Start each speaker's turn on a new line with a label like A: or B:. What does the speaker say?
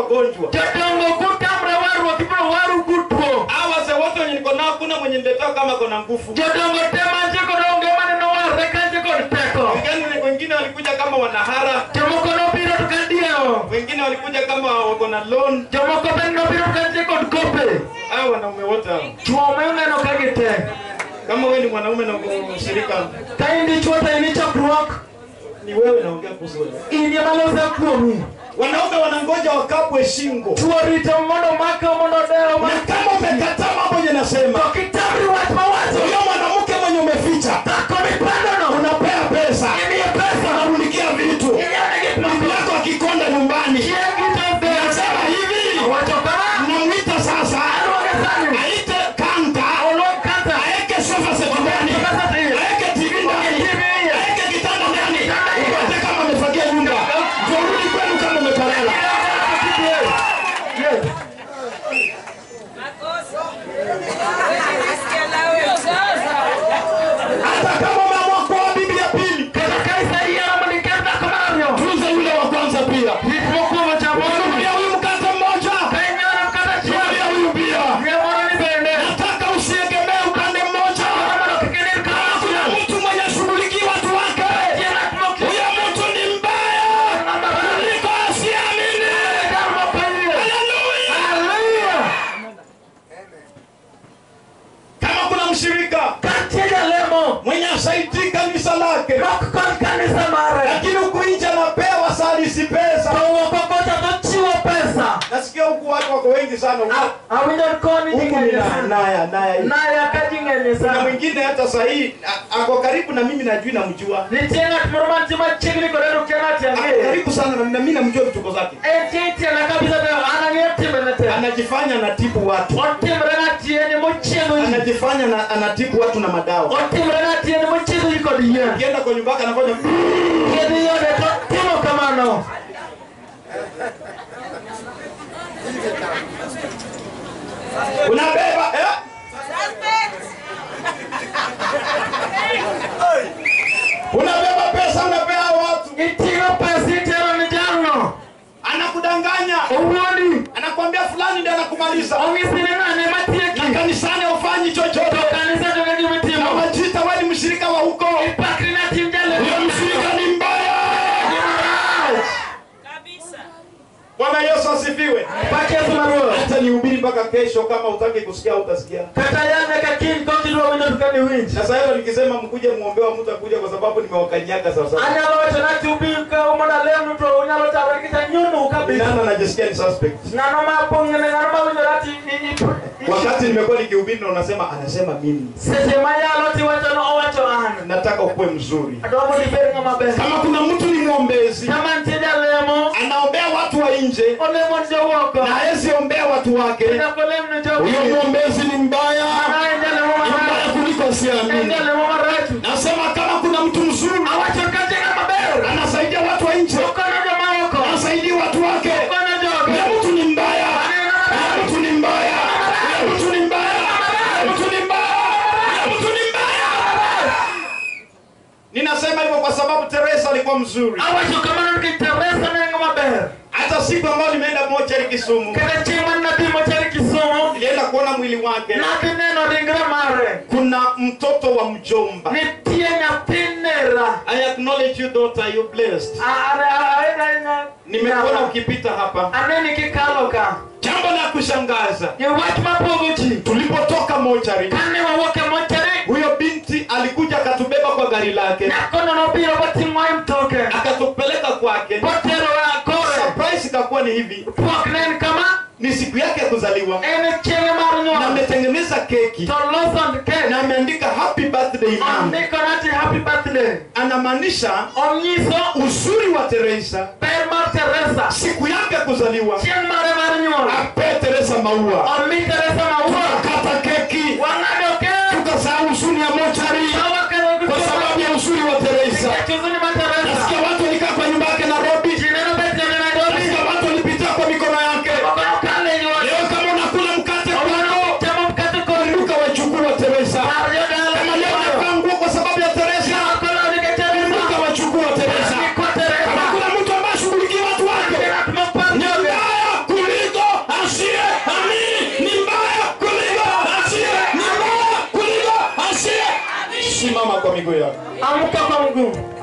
A: wagonjwa.
B: jodongo kutamre warruok ibiro waru kutuo
A: Hawa wazee wote wenye niko nao, kuna mwenye niletewa kama kona nguvu.
B: jodongo te mantie kod onge maneno warre kanje kod teko
A: Wengine wengine walikuja kama wanahara,
B: jomoko nobiro to kadieo
A: wengine walikuja kama wako na loan.
B: jomoko bende nobiro kanje kod kope
A: Hao wanaume wote hao.
B: chuo moneno ka gite
A: Kama wewe ni mwanaume na uko shirika,
B: ka in dichuo to in ichokruok
A: ni wewe naongea kuhusu wewe.
B: in ema lose kuomi
A: Wanaume wanangoja wakapwe shingo,
B: chuo rito mondo make mondo deo
A: na kama umekataa mambo yenye nasema,
B: to kitamri wach mawacho
A: huyo mwanamke mwenye umeficha,
B: dhako mipandono
A: unapea pesa,
B: imiye pesa
A: unamunikia vitu,
B: inyone gik
A: bibi
B: moko
A: yako akikonda nyumbani,
B: chieng' gito
A: nasema hivi,
B: wacho kama
A: namwita sasa
B: aluonge sani
A: aite kanka,
B: oluong kansa
A: aeke sofa set ndani, aeke TV ndani, aeke kitanda ndani, upate kama amefagia nyumba, ndio urudi kwenu kama umeparala.
B: Yes.
A: Hata kama umeamua kuoa bibi ya pili,
B: kata ka isayiero mondo ikel dhako mar ariyo
A: tunza yule wa kwanza pia.
B: gik mokwongo chamono
A: Nunulia huyu mkate mmoja,
B: ka inyoro kata
A: nunulia
B: chiel
A: huyu pia.
B: miemoro ni bende
A: Nataka usiegemee upande mmoja.
B: mondo kik inir
A: Kama kuna
B: kaachiel
A: mtu mwenye shughulikia watu wake,
B: Nitie ng'at mok-
A: huyo mtu ni mbaya kuliko asiamini.
B: Dar mopayie.
A: Haleluya!
B: Haleluya.
A: Kama kuna mshirika
B: Kantie jalemo
A: mwenye asaidii kanisa lake,
B: nok kod kanisa mare
A: lakini huku nje anapewa salisi pesa.
B: to wuoko kocha tochiwo pesa
A: Nasikia huku watu wako wengi sana huku.
B: A- awinjo ni koni ji
A: Huku ni
B: ng'enye
A: na-
B: sana
A: naya naya hivi.
B: naya ka ji ng'enye
A: Kuna
B: sana
A: mwingine hata sahii a- ako karibu na mimi, najui namjua,
B: nitie ng'at moro mantie machiegni kode to kia ng'at
A: ako
B: ang'eye
A: karibu sana na na mimi namjua vituko zake.
B: entie itiena kabisa to an ang'eyo timbene te
A: Anajifanya anatibu watu,
B: otimre ng'atieni mochiedho ji
A: anajifanya na, anatibu watu na madawa.
B: otimre ng'atieni mochiedho ji kod yien
A: Akienda kwa nyumba yake anafanya
B: kiedhi yode to timo kamano
A: unabeba eh? unabeba pesa unapea hao watu,
B: iting'o pesa itero ni jalno
A: anakudanganya,
B: owuondi
A: anakwambia fulani ndiye anakumaliza,
B: ong'isi ni ng'ane
A: na
B: matieki
A: kanisani haufanyi chochote,
B: to kanisa to
A: na
B: gimitimo
A: wajita wewe ni mshirika wa huko,
B: ipakri na tim
A: huyo
B: jalemo
A: mshirika ni mbaya. Bwana Yesu asifiwe.
B: pak yesu maruoth
A: Hata nihubiri mpaka kesho, kama utaki kusikia utasikia.
B: kata yan nyaka kiny kokidwa winjo to kani winj
A: Sasa hiyo nikisema mkuje muombewa, mtu akuja kwa sababu nimewakanyaga sasa.
B: anyalo wacho nati ubi ka mondo alemnu to unyalo tamre kita nyunu kabisa
A: Nani anajisikia ni suspect?
B: ng'ano mapong'ene ng'ano mawinjo nati i- i-
A: Wakati nimekuwa nikihubiri na unasema anasema mimi.
B: seche mayalo tiwacho no owacho an
A: Nataka ukuwe mzuri.
B: adwa mondo ibed ng'ama ber
A: Kama kuna mtu ni mwombezi
B: kama nitie jalemo
A: anaombea watu wa nje
B: olemo ni jowuoko
A: na hawezi ombea watu wake,
B: nyaka olem ni
A: huyo
B: jogi
A: mwombezi ni mbaya,
B: Ana en jalemo
A: ni mbaya
B: marach
A: kuliko
B: en
A: asiamini.
B: jalemo marach
A: Nasema kama kuna mtu mzuri
B: awacho kate ng'ama ber
A: anasaidia watu wa nje,
B: okonyo joma oko
A: anasaidia watu wake,
B: okonyo joge
A: huyo mtu ni mbaya, huyo mtu ni mbaya, huyo mtu ni mbaya, huyo mtu ni mbaya, huyo mtu ni mbaya. Ninasema hivyo kwa sababu Teresa alikuwa mzuri.
B: awacho kamano nikech teresa ne en ng'ama ber
A: Hata siku ambayo nimeenda mochari Kisumu,
B: kata chieng' mane nabi mochari kisumo
A: nilienda kuona mwili wake.
B: nadhi neno ringre mare
A: Kuna mtoto wa mjomba.
B: nitie nyathi nera
A: I acknowledge you daughter, you blessed. Nimekuona ukipita hapa.
B: aneni kikalo ka
A: Jambo la kushangaza,
B: ni wach mapogo ji
A: tulipotoka mochari,
B: kane wawuok e mochari
A: huyo binti alikuja akatubeba kwa gari lake,
B: nyakono nobiro boting'o e mtoke
A: akatupeleka kwake.
B: boterowa kore
A: Surprise ikakuwa ni hivi,
B: pok ne en kama
A: ni siku yake ya kuzaliwa
B: en chieng'e mar
A: na
B: nyuol
A: ametengeneza keki
B: to loso kek
A: na ameandika happy birthday mom.
B: ondiko nati happy birthday
A: Anamaanisha
B: onyiso
A: uzuri wa Teresa,
B: ber mar teresa
A: siku yake ya kuzaliwa,
B: chieng' mare mar nyuol
A: ape Teresa maua,
B: omi teresa maua
A: kata keki,
B: wang'ado kek
A: tukasahau huzuni ya mochari
B: awakelo
A: kwa sababu ya uzuri wa Teresa.
B: chuzuni ma teresa
A: Nasikia watu walikaa kwa nyumba yake Nairobi,
B: jineno betene nairobi
A: nasikia watu walipitia kwa mikono yake.
B: okono kale nyuol
A: Leo kama unakula mkate
B: okono
A: kwako,
B: chamo mkate kod
A: kumbuka wachukuu wa Teresa.
B: par jodala
A: Kama leo unavaa nguo kwa sababu ya Teresa,
B: okono nike teresa
A: kumbuka wachukuu wa Teresa.
B: Niko
A: Kama
B: teresa
A: kuna mtu ambaye ashughulikia watu wake,
B: Ngat mopar
A: ni
B: joge
A: mbaya yako.
B: amka kwa mguu